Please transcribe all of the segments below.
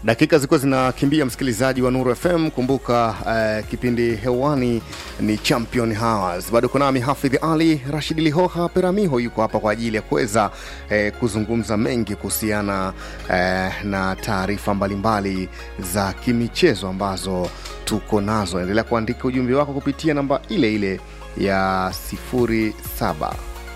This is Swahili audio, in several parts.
dakika zilikuwa zinakimbia msikilizaji wa nuru fm kumbuka uh, kipindi hewani ni champion hours bado kunami hafidh ali rashid lihoha peramiho yuko hapa kwa ajili ya kuweza eh, kuzungumza mengi kuhusiana eh, na taarifa mbalimbali za kimichezo ambazo tuko nazo endelea kuandika ujumbe wako kupitia namba ile ile ya 07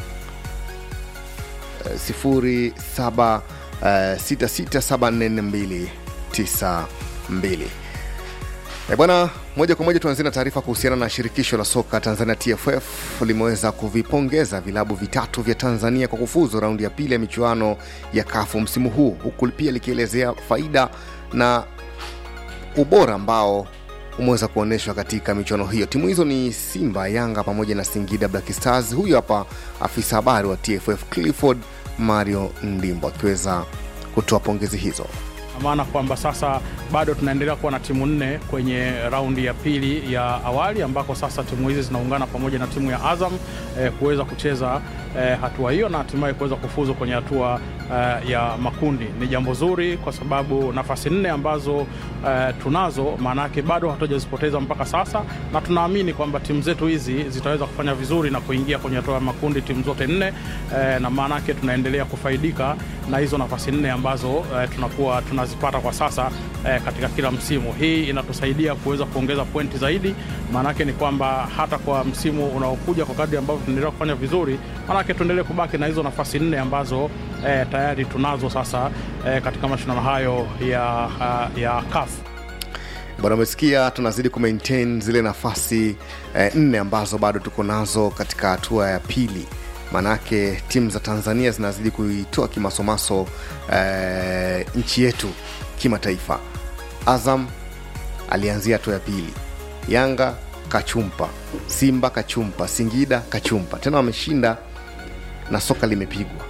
sifuri saba uh, sita sita saba nne nne mbili tisa mbili E bwana, moja kwa moja tuanzie na taarifa kuhusiana na shirikisho la soka Tanzania TFF limeweza kuvipongeza vilabu vitatu vya Tanzania kwa kufuzu raundi ya pili ya michuano ya kafu msimu huu, huku pia likielezea faida na ubora ambao umeweza kuonyeshwa katika michuano hiyo. Timu hizo ni Simba, Yanga pamoja na Singida Black Stars. Huyu hapa afisa habari wa TFF Clifford Mario Ndimbo akiweza kutoa pongezi hizo maana kwamba sasa bado tunaendelea kuwa na timu nne kwenye raundi ya pili ya awali ambako sasa timu hizi zinaungana pamoja na timu ya Azam eh, kuweza kucheza eh, hatua hiyo na hatimaye kuweza kufuzu kwenye hatua eh, ya makundi. Ni jambo zuri kwa sababu nafasi nne ambazo eh, tunazo maanake bado hatujazipoteza mpaka sasa, na tunaamini kwamba timu zetu hizi zitaweza kufanya vizuri na kuingia kwenye hatua ya makundi timu zote nne eh, na maanake tunaendelea kufaidika na hizo nafasi nne ambazo eh, tunakuwa tunazipata kwa sasa eh, katika kila msimu. Hii inatusaidia kuweza kuongeza pointi zaidi, maanake ni kwamba hata kwa msimu unaokuja kwa kadri ambavyo tunaendelea kufanya vizuri, maanake tuendelee kubaki na hizo nafasi nne ambazo eh, tayari tunazo sasa eh, katika mashindano hayo ya, uh, ya CAF. bwana umesikia tunazidi kumaintain zile nafasi eh, nne ambazo bado tuko nazo katika hatua ya pili maanake timu za tanzania zinazidi kuitoa kimasomaso eh, nchi yetu kimataifa azam alianzia hatua ya pili yanga kachumpa simba kachumpa singida kachumpa tena wameshinda na soka limepigwa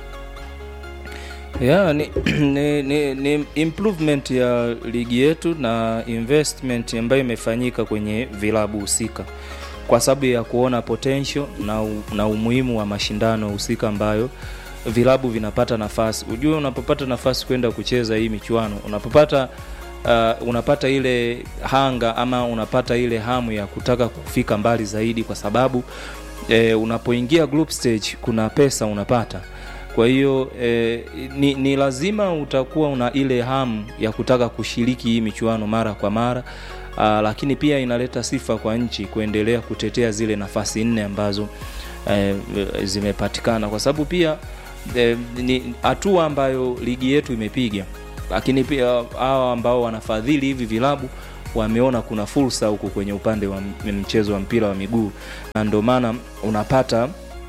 yeah, ni, ni, ni, ni improvement ya ligi yetu na investment ambayo imefanyika kwenye vilabu husika kwa sababu ya kuona potential na, u, na umuhimu wa mashindano husika ambayo vilabu vinapata nafasi ujue unapopata nafasi kwenda kucheza hii michuano unapopata uh, unapata ile hanga ama unapata ile hamu ya kutaka kufika mbali zaidi kwa sababu eh, unapoingia group stage kuna pesa unapata kwa hiyo eh, ni, ni lazima utakuwa una ile hamu ya kutaka kushiriki hii michuano mara kwa mara uh, lakini pia inaleta sifa kwa nchi kuendelea kutetea zile nafasi nne ambazo eh, zimepatikana kwa sababu pia eh, ni hatua ambayo ligi yetu imepiga lakini pia hawa ambao wanafadhili hivi vilabu wameona kuna fursa huku kwenye upande wa mchezo wa mpira wa miguu na ndio maana unapata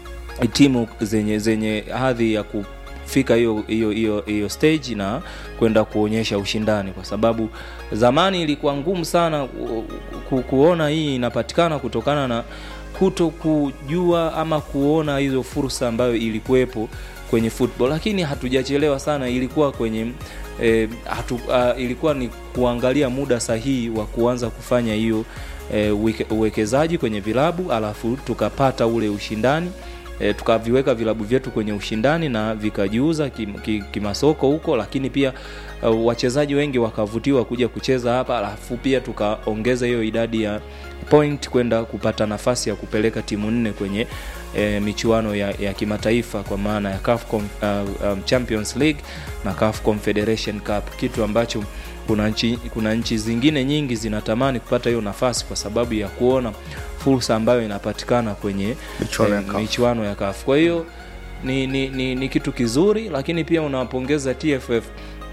timu zenye zenye hadhi ya kufika hiyo hiyo hiyo hiyo stage na kwenda kuonyesha ushindani kwa sababu zamani ilikuwa ngumu sana ku, kuona hii inapatikana kutokana na kuto kujua ama kuona hizo fursa ambayo ilikuwepo kwenye football lakini hatujachelewa sana ilikuwa kwenye e, hatu, uh, ilikuwa ni kuangalia muda sahihi wa kuanza kufanya hiyo e, uwekezaji kwenye vilabu alafu tukapata ule ushindani e, tukaviweka vilabu vyetu kwenye ushindani na vikajiuza kimasoko ki, ki huko lakini pia uh, wachezaji wengi wakavutiwa kuja kucheza hapa alafu pia tukaongeza hiyo idadi ya point kwenda kupata nafasi ya kupeleka timu nne kwenye e, michuano ya, ya kimataifa kwa maana ya CAF Com, uh, um, Champions League na CAF Confederation Cup kitu ambacho kuna nchi, kuna nchi zingine nyingi zinatamani kupata hiyo nafasi kwa sababu ya kuona fursa ambayo inapatikana kwenye Michuano ya eh, CAF. michuano ya CAF. Kwa hiyo ni, ni, ni, ni kitu kizuri, lakini pia unawapongeza TFF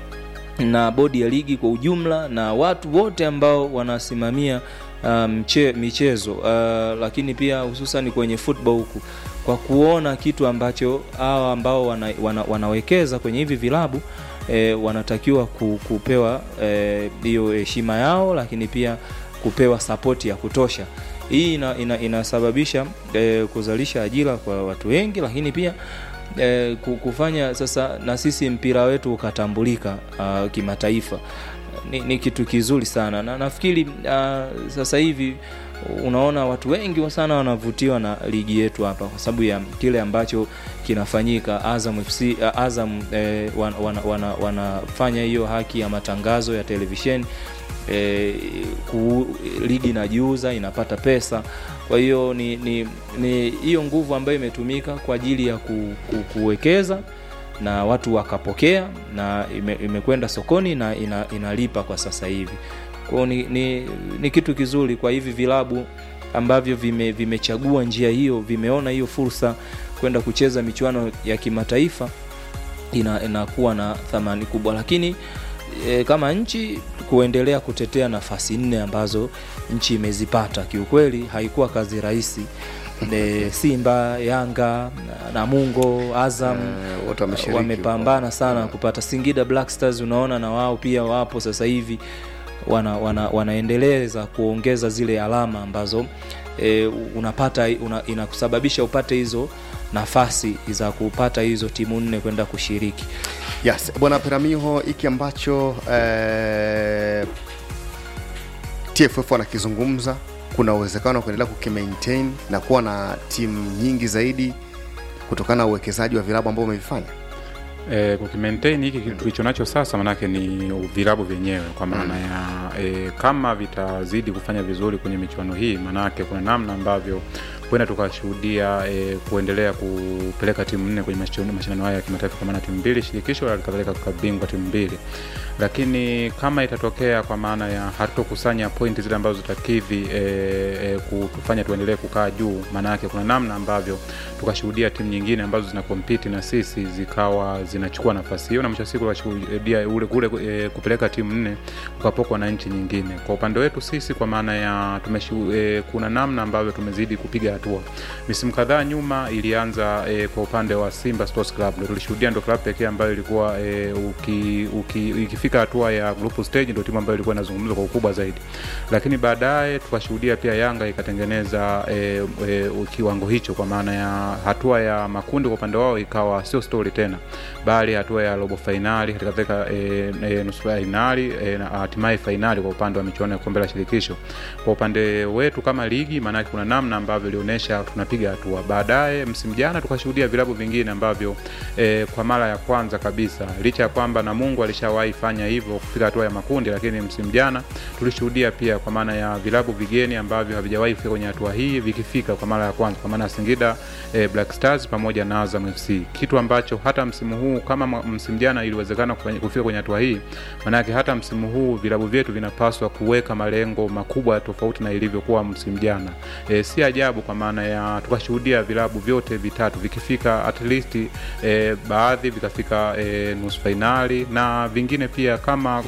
na bodi ya ligi kwa ujumla na watu wote ambao wanasimamia uh, mche, michezo uh, lakini pia hususan kwenye football huku kwa kuona kitu ambacho hawa ambao wana, wana, wanawekeza kwenye hivi vilabu e, wanatakiwa ku, kupewa hiyo e, heshima yao lakini pia kupewa sapoti ya kutosha hii ina, ina, inasababisha e, kuzalisha ajira kwa watu wengi lakini pia e, kufanya sasa na sisi mpira wetu ukatambulika uh, kimataifa ni, ni kitu kizuri sana na nafikiri uh, sasa hivi unaona watu wengi sana wanavutiwa na ligi yetu hapa kwa sababu ya kile ambacho kinafanyika Azam FC uh, Azam eh, wan, wana, wana, wanafanya hiyo haki ya matangazo ya televisheni eh, ku, ligi inajiuza inapata pesa kwa hiyo ni ni ni hiyo nguvu ambayo imetumika kwa ajili ya ku, ku, kuwekeza na watu wakapokea na ime, imekwenda sokoni na ina, inalipa kwa sasa hivi kwao ni, ni, ni kitu kizuri kwa hivi vilabu ambavyo vime, vimechagua njia hiyo vimeona hiyo fursa kwenda kucheza michuano ya kimataifa ina, inakuwa na thamani kubwa lakini e, kama nchi kuendelea kutetea nafasi nne ambazo nchi imezipata kiukweli haikuwa kazi rahisi e, simba yanga namungo azam Eh, wote wameshiriki wamepambana sana kupata singida black stars unaona na wao pia wapo sasa hivi wana, wana, wanaendeleza kuongeza zile alama ambazo e, unapata una, inakusababisha upate hizo nafasi za kupata hizo timu nne kwenda kushiriki yes bwana peramiho hiki ambacho eh, tff wanakizungumza kuna uwezekano wa kuendelea kukimaintain na kuwa na timu nyingi zaidi kutokana na uwekezaji wa vilabu ambao umevifanya E, kukimaintain hiki kitu tulicho nacho sasa manake ni vilabu vyenyewe kwa maana mm. ya e, kama vitazidi kufanya vizuri kwenye michuano hii manake kuna namna ambavyo huenda tukashuhudia e, kuendelea kupeleka timu nne kwenye mashindano mashindano haya ya kimataifa kwa maana timu mbili shirikisho halikadhalika tukabingwa timu mbili lakini kama itatokea kwa maana ya hatutokusanya pointi zile ambazo zitakidhi e, e, kutufanya tuendelee kukaa juu maana yake kuna namna ambavyo tukashuhudia timu nyingine ambazo zina kompiti na sisi zikawa zinachukua nafasi hiyo na mwisho wa siku tukashuhudia ule kule e, kupeleka timu nne ukapokwa na nchi nyingine kwa upande wetu sisi kwa maana ya tumeshu, e, kuna namna ambavyo tumezidi kupiga hatua misimu kadhaa nyuma ilianza e, kwa upande wa simba sports club ndo tulishuhudia ndo club pekee ambayo ilikuwa e, uki, uki, ikifika hatua ya group stage ndo timu ambayo ilikuwa inazungumzwa kwa ukubwa zaidi lakini baadaye tukashuhudia pia yanga ikatengeneza e, e, kiwango hicho kwa maana ya hatua ya makundi kwa upande wao ikawa sio stori tena bali hatua ya robo fainali halikadhalika e, e, nusu fainali e, na hatimaye fainali kwa upande wa michuano ya kombe la shirikisho kwa upande wetu kama ligi maanake kuna namna ambavyo ilionyesha tunapiga hatua baadaye msimu jana tukashuhudia vilabu vingine ambavyo e, kwa mara ya kwanza kabisa licha ya kwamba na mungu alishawahi fanya hivyo kufika hatua ya makundi lakini msimu jana tulishuhudia pia kwa maana ya vilabu vigeni ambavyo havijawahi kufika kwenye hatua hii vikifika kwa mara ya kwanza kwa maana ya singida e, black stars pamoja na azam fc kitu ambacho hata msimu huu kama msimu jana iliwezekana kufika kwenye hatua hii maanake hata msimu huu vilabu vyetu vinapaswa kuweka malengo makubwa tofauti na ilivyokuwa msimu jana e, si ajabu kwa maana ya tukashuhudia vilabu vyote vitatu vikifika at least e, baadhi vikafika e, nusu fainali na vingine pia kama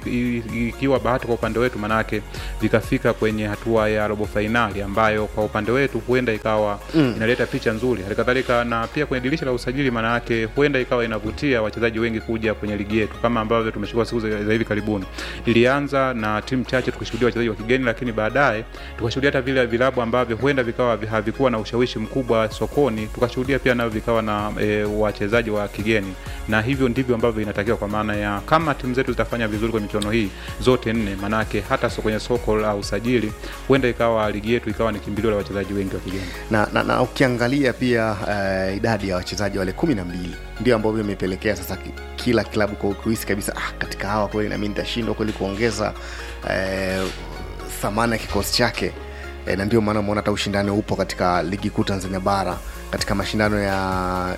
ikiwa e, e, bahati kwa upande wetu manake vikafika kwenye hatua ya robo fainali ambayo kwa upande wetu huenda ikawa mm. inaleta picha nzuri halikadhalika na pia kwenye dirisha la usajili maanayake huenda ikawa inavutia wachezaji wengi kuja kwenye ligi yetu kama ambavyo tumeshukua siku za hivi karibuni ilianza na timu chache tukishuhudia wachezaji wa kigeni lakini baadaye tukashuhudia hata vile vilabu ambavyo huenda vikawa havikuwa na ushawishi mkubwa sokoni tukashuhudia pia navyo vikawa na e, wachezaji wa kigeni na hivyo ndivyo ambavyo inatakiwa kwa maana ya kama timu zetu zitafanya vizuri kwenye michuano hii zote nne maanake hata so kwenye soko la usajili huenda ikawa ligi yetu ikawa ni kimbilio la wachezaji wengi wa kigeni na, na, na ukiangalia pia uh, idadi ya wachezaji wale kumi na mbili ndio ambavyo imepelekea sasa kila klabu kuhisi kabisa ah, katika hawa kweli nami nitashindwa kweli kuongeza eh, thamani ya kikosi chake e, na ndio maana umeona hata ushindani upo katika ligi kuu tanzania bara katika mashindano ya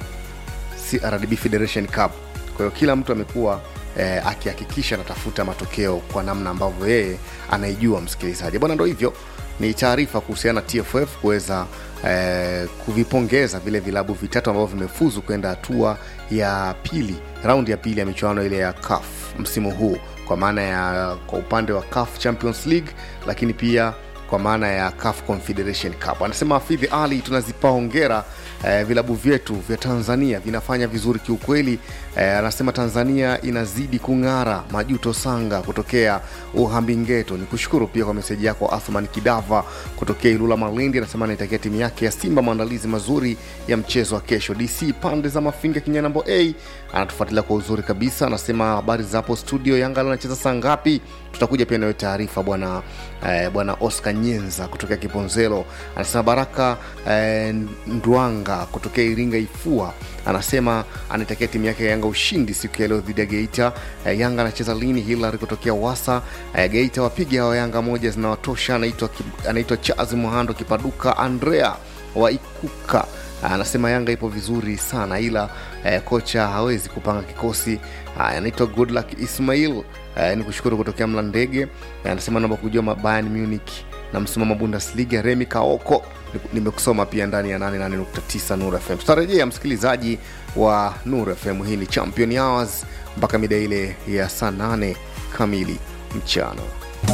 crdb federation cup kwa hiyo kila mtu amekuwa e, akihakikisha anatafuta matokeo kwa namna ambavyo yeye anaijua msikilizaji bwana ndo hivyo ni taarifa kuhusiana na tff kuweza eh, kuvipongeza vile vilabu vitatu ambavyo vimefuzu kwenda hatua ya pili raundi ya pili ya michuano ile ya caf msimu huu kwa maana ya kwa upande wa caf champions league lakini pia kwa maana ya CAF Confederation Cup. Anasema Hafidhi Ali, tunazipa hongera eh, vilabu vyetu vya Tanzania vinafanya vizuri kiukweli. Eh, anasema Tanzania inazidi kung'ara. Majuto Sanga kutokea Uhambingeto, ni kushukuru pia kwa meseji yako. Athman Kidava kutokea Ilula Malindi anasema anaitakia timu yake ya Simba maandalizi mazuri ya mchezo wa kesho. DC pande za Mafinga Kinyanambo A anatufuatilia kwa uzuri kabisa, anasema habari za hapo studio, Yanga anacheza saa ngapi? Tutakuja pia nayo taarifa bwana eh, bwana Oscar nyenza kutokea kiponzelo anasema baraka eh, ndwanga kutokea iringa ifua anasema anaitakia timu yake ya yanga ushindi siku ya leo dhidi ya geita eh, yanga anacheza lini hilary kutokea wasa eh, geita wapiga wa yanga moja zinawatosha anaitwa Ki- anaitwa chazi muhando kipaduka andrea wa ikuka anasema yanga ipo vizuri sana ila eh, kocha hawezi kupanga kikosi Haya, anaitwa goodluck ismail eh, ni kushukuru kutokea mla ndege eh, anasema naomba kujua mabayern munich na msimamo bundesliga remi kaoko Ni- nimekusoma pia ndani ya 88.9 nur fm tutarejea msikilizaji wa nur fm hii ni champion hours mpaka mida ile ya saa 8 kamili mchana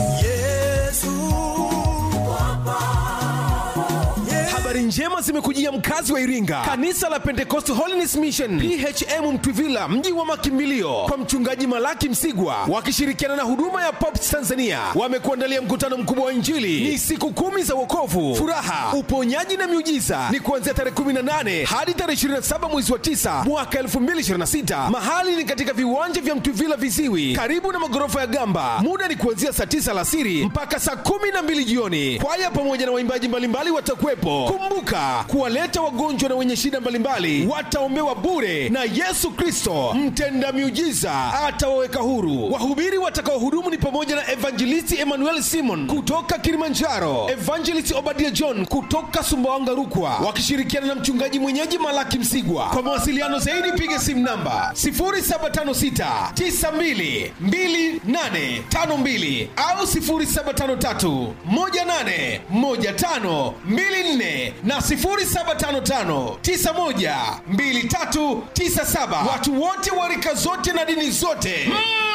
habari njema zimekujia mkazi wa iringa kanisa la pentecost holiness mission phm mtwivila mji wa makimbilio kwa mchungaji malaki msigwa wakishirikiana na huduma ya pops tanzania wamekuandalia mkutano mkubwa wa injili ni siku kumi za wokovu furaha uponyaji na miujiza ni kuanzia tarehe 18 hadi tarehe 27 mwezi wa 9 mwaka 2026 mahali ni katika viwanja vya mtwivila viziwi karibu na magorofa ya gamba muda ni kuanzia saa 9 alasiri mpaka saa 12 jioni kwaya pamoja na waimbaji mbalimbali watakuwepo kumbuka kuwaleta wagonjwa na wenye shida mbalimbali wataombewa bure na yesu kristo mtenda miujiza atawaweka huru wahubiri watakaohudumu ni pamoja na evangelisti emmanuel simon kutoka kilimanjaro evangelist obadia john kutoka sumbawanga rukwa wakishirikiana na mchungaji mwenyeji malaki msigwa kwa mawasiliano zaidi piga simu namba 0756 92 2852 au 0753 18 15 24 na 0755 91 2397 watu wote wa rika zote na dini zote mm.